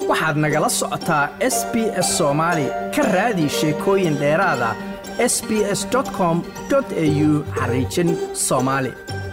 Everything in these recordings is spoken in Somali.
waxaad nagala socotaa s b s soomaali ka raadi sheekooyin dheeraada s b s com au xariijin soomaali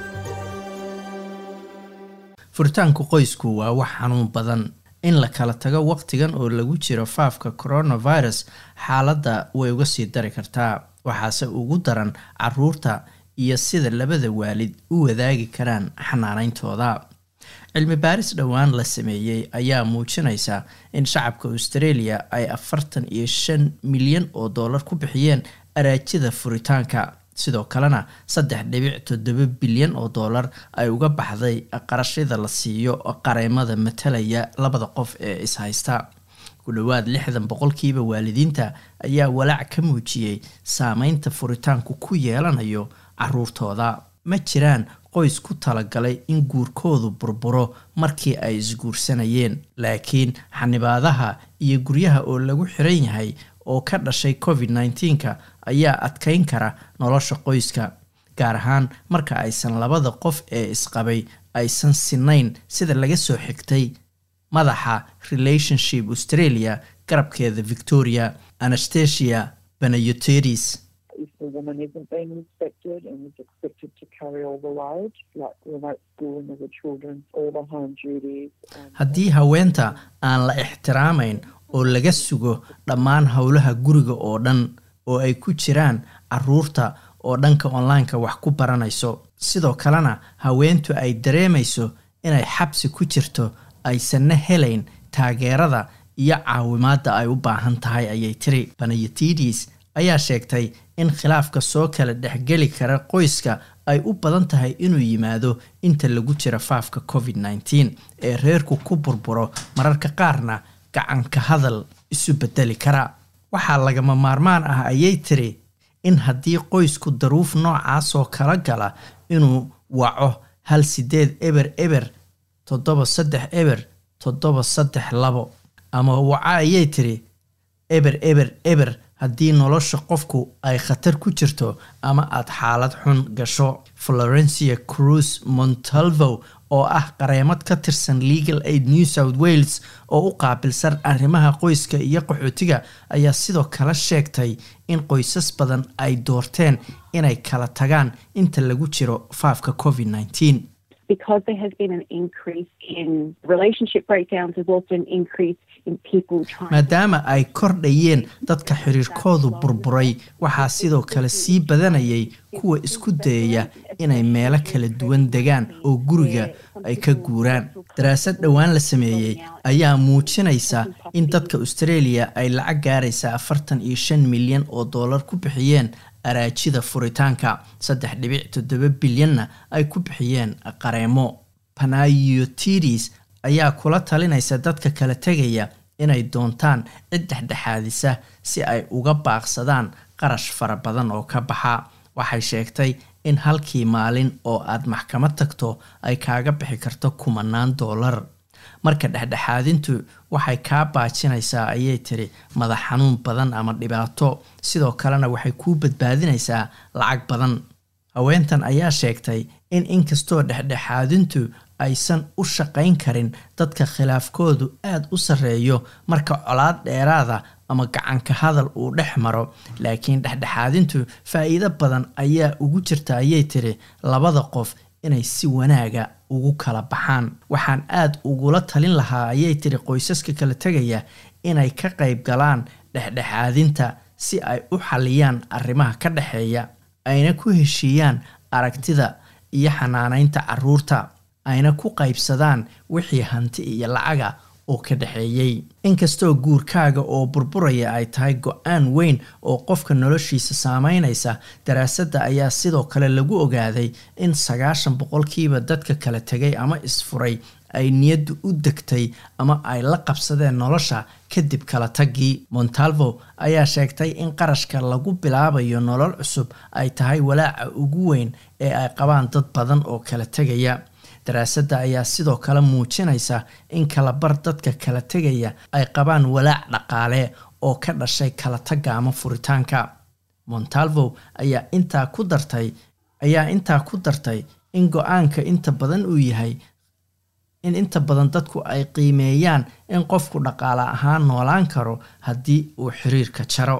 furitaanku qoysku waa wax xanuun badan in la kala tago wakhtigan oo lagu jiro faafka coronavirus xaaladda way uga sii dari kartaa waxaase ugu daran caruurta iyo sida labada waalid u wadaagi karaan xanaanayntooda cilmi baaris dhowaan la sameeyey ayaa muujinaysa in shacabka australia ay afartan iyo shan milyan oo dollar ku bixiyeen araajida furitaanka sidoo kalena saddex dhibic toddoba bilyan oo dollar ay uga baxday qarashada la siiyo qareemada matalaya labada qof ee ishaysta ku dhowaad lixdan boqolkiiba waalidiinta ayaa walaac ka muujiyey saameynta furitaanku ku yeelanayo caruurtooda ma jiraan qoys ku talagalay in guurkoodu burburo markii ay isguursanayeen laakiin xanibaadaha iyo guryaha oo lagu xiran yahay oo ka dhashay covid nneteen-ka ayaa adkeyn kara nolosha qoyska gaar ahaan marka aysan labada qof ee isqabay aysan sinayn sida laga soo xigtay madaxa relationship australia garabkeeda victoria anastasia benayoteris haddii haweenta aan la ixtiraamayn oo laga sugo dhammaan howlaha guriga oo dhan oo ay ku jiraan caruurta oo dhanka online-ka wax ku baranayso sidoo kalena haweentu ay dareemayso inay xabsi ku jirto aysanna helayn taageerada iyo caawimaadda ay u baahan tahay ayay tiri banayatidis ayaa sheegtay in khilaafka soo kala dhexgeli kara qoyska ay u badan tahay inuu yimaado inta lagu jira faafka covid nneteen ee reerku ku burburo mararka qaarna gacanka hadal isu bedeli kara waxaa lagama maarmaan ah ayay tiri in haddii qoysku daruuf noocaasoo kala gala inuu waco hal sideed eber eber toddoba saddex eber toddoba saddex labo ama waco ayay tiri eber eber eber haddii nolosha qofku ay khatar ku jirto ama aada xaalad xun gasho florencia cruz montalvo oo ah qareemad ka tirsan legal aid new south wales oo u qaabilsan arrimaha qoyska iyo qaxootiga ayaa sidoo kale sheegtay in qoysas badan ay doorteen inay kala tagaan inta lagu jiro faafka covid nneteen maadaama ay kordhayeen dadka xiriirkoodu burburay waxaa sidoo kale sii badanayay kuwa isku dayaya inay meelo kala duwan degaan oo guriga ay ka guuraan daraasad dhowaan la sameeyey ayaa muujinaysa in dadka australia ay lacag gaaraysa afartan iyo shan milyan oo dollar ku bixiyeen araajida furitaanka saddex dhibic toddoba bilyanna ay ku bixiyeen qareemo panayotidis ayaa kula talinaysa dadka kala tegaya inay doontaan cid dhexdhexaadisa si ay uga baaqsadaan qarash fara badan oo ka baxa waxay sheegtay in halkii maalin oo aad maxkamad tagto ay kaaga bixi karto kumanaan dollar marka dhexdhexaadintu waxay kaa baajinaysaa ayay tiri madax xanuun badan ama dhibaato sidoo kalena waxay kuu badbaadinaysaa lacag badan haweentan ayaa sheegtay in inkastoo dhexdhexaadintu aysan u shaqayn karin dadka khilaafkoodu aada u sarreeyo marka colaad dheeraada ama gacanka hadal uu dhex maro laakiin dhexdhexaadintu faa-iido badan ayaa ugu jirta ayay tiri labada qof inay si wanaaga ugu kala baxaan waxaan aada ugula talin lahaa ayay tiri qoysaska kala tegaya inay ka qayb galaan dhexdhexaadinta si ay u xaliyaan arrimaha ka dhexeeya ayna ku heshiiyaan aragtida iyo xanaaneynta caruurta ayna ku qaybsadaan wixii hanti iyo lacaga oo ka dhexeeyey inkastoo guurkaaga oo burburaya ay tahay go-aan weyn oo qofka noloshiisa saameynaysa daraasadda ayaa sidoo kale lagu ogaaday in sagaashan boqolkiiba dadka kala tegay ama isfuray ay niyaddu u degtay ama ay la qabsadeen nolosha kadib kala taggii montalvo ayaa sheegtay in qarashka lagu bilaabayo nolol cusub ay tahay walaaca ugu weyn ee ay qabaan dad badan oo kala tegaya daraasadda ayaa sidoo kale muujinaysa in kalabar dadka kala tegaya ay qabaan walaac dhaqaale oo ka dhashay kala tagga ama furitaanka montalvo ayaa intaa ku dartay ayaa intaa ku dartay in go-aanka inta badan uu yahay in inta badan dadku ay qiimeeyaan in qofku dhaqaale ahaan noolaan karo haddii uu xiriirka jaro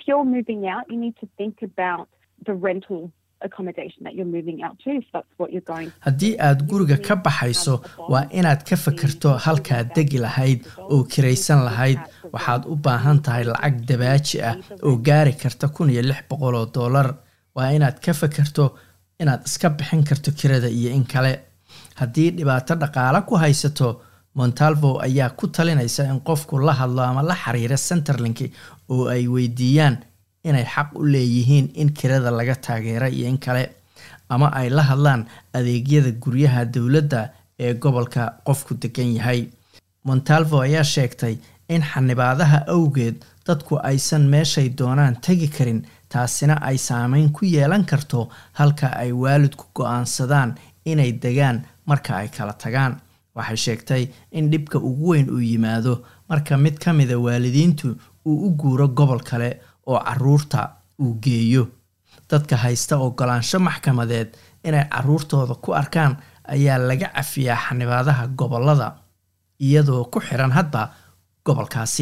haddii aad guriga ka baxayso waa inaad ka fakerto halkaad degi lahayd oo kiraysan lahayd waxaad u baahan tahay lacag dabaaji ah oo gaari karta kun iyo lix boqol oo dollar waa inaad ka fakerto inaad iska bixin karto kirada iyo in kale haddii dhibaato dhaqaale ku haysato montalvo ayaa ku talinaysa in qofku la hadlo ama la xiriira centerlink oo ay weydiiyaan inay xaq u leeyihiin in kirada laga taageera iyo in kale ama ay la hadlaan adeegyada guryaha dowladda ee gobolka qofku degan yahay montalvo ayaa sheegtay in xanibaadaha awgeed dadku aysan meeshay doonaan tegi karin taasina ay saameyn ku yeelan karto halka ay waalidku go-aansadaan inay degaan marka ay kala tagaan waxay sheegtay in dhibka ugu weyn uu yimaado marka mid ka mida waalidiintu uu u guuro gobol kale oo caruurta uu geeyo dadka haysta ogolaansho maxkamadeed inay caruurtooda ku arkaan ayaa laga cafiyaa xanibaadaha gobolada iyadoo ku xiran hadba gobolkaasi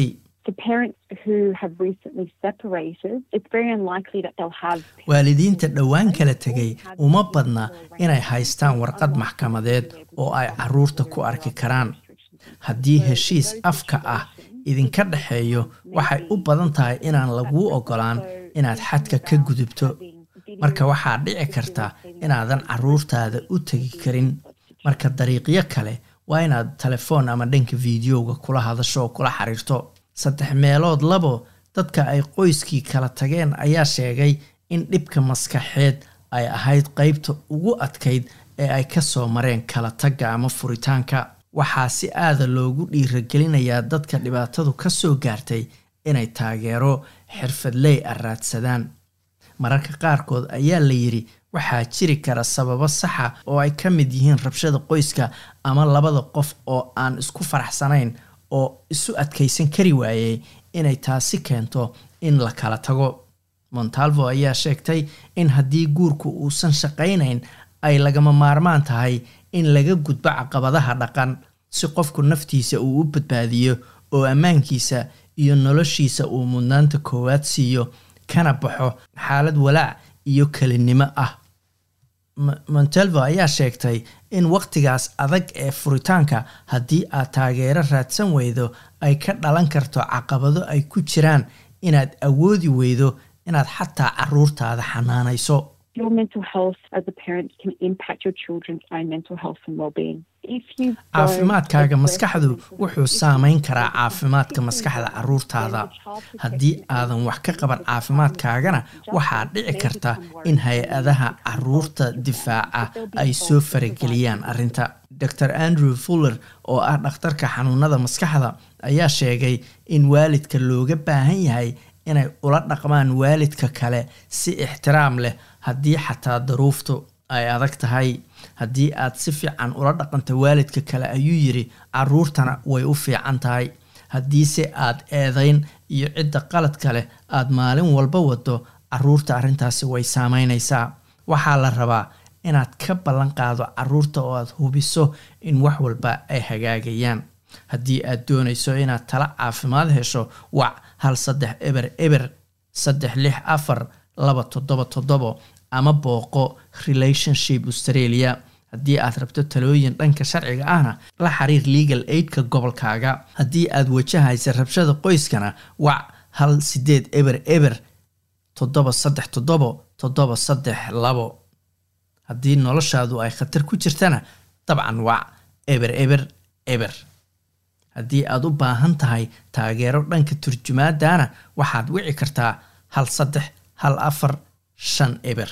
waalidiinta dhowaan kala tegay uma badna inay haystaan warqad maxkamadeed oo ay caruurta ku arki karaan haddii heshiis afka ah idinka dhexeeyo waxay u badan tahay inaan laguu ogolaan inaad xadka ka gudubto marka waxaa dhici karta inaadan caruurtaada u tegi karin marka dariiqyo kale waa inaad telefoon ama dhanka fideoga kula hadasho oo kula xiriirto saddex meelood labo dadka ay qoyskii kala tageen ayaa sheegay in dhibka maskaxeed ay ahayd qeybta ugu adkayd ee ay ka soo mareen kala tagga ama furitaanka waxaa si aada loogu dhiiragelinayaa dadka dhibaatadu ka soo gaartay inay taageero xirfadley a raadsadaan mararka qaarkood ayaa la yidhi waxaa jiri kara sababo saxa oo ay ka mid yihiin rabshada qoyska ama labada qof oo aan isku faraxsanayn oo isu adkaysan kari waayey inay taasi keento in la kala tago montalvo ayaa sheegtay in haddii guurku uusan shaqaynayn ay lagama maarmaan tahay in laga gudbo caqabadaha dhaqan si qofku naftiisa uu u badbaadiyo oo ammaankiisa iyo noloshiisa uu mudnaanta koowaad siiyo kana baxo xaalad walaac iyo kelinimo ah montalvo ayaa sheegtay in waqtigaas adag ee furitaanka haddii aad taageero raadsan weydo ay ka dhalan karto caqabado ay ku jiraan inaad awoodi weydo inaad xataa caruurtaada xanaanayso caafimaadkaaga maskaxdu wuxuu saameyn karaa caafimaadka maskaxda caruurtaada haddii aadan wax ka qaban caafimaadkaagana waxaa dhici karta in hay-adaha caruurta difaaca ay soo farageliyaan arrinta dor andrew fuller oo ah dhakhtarka xanuunada maskaxda ayaa sheegay in waalidka looga baahan yahay inay ula dhaqmaan waalidka kale si ixtiraam leh haddii xataa daruuftu ay adag tahay haddii aad si fiican ula dhaqanta waalidka kale ayuu yidhi caruurtana way u fiican tahay haddiise aad eedayn iyo cidda qaladka leh aad maalin walba wado caruurta arrintaasi way saameynaysaa waxaa la rabaa inaad ka ballan qaado caruurta oo aad hubiso in wax walba ay hagaagayaan haddii aad doonayso inaad tala caafimaad hesho wac hal saddex eber eber saddex lix afar laba toddoba toddobo ama booqo relationship australia haddii aad rabto talooyin dhanka sharciga ahna la xiriir legal aidka gobolkaaga haddii aad wajahaysa rabshada qoyskana wac hal sideed eber eber toddoba saddex toddobo toddoba saddex labo haddii noloshaadu ay khatar ku jirtana dabcan wac eber eber eber haddii aad u baahan tahay taageero dhanka turjumaadana waxaad wici kartaa hal saddex hal afar shan eber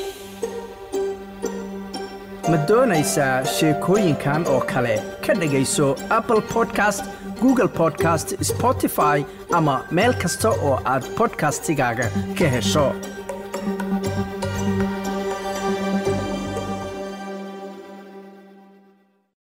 ma doonaysaa sheekooyinkan oo kale ka dhegayso apple podcast google podcast spotify ama meel kasta oo aad podcastigaaga ka hesho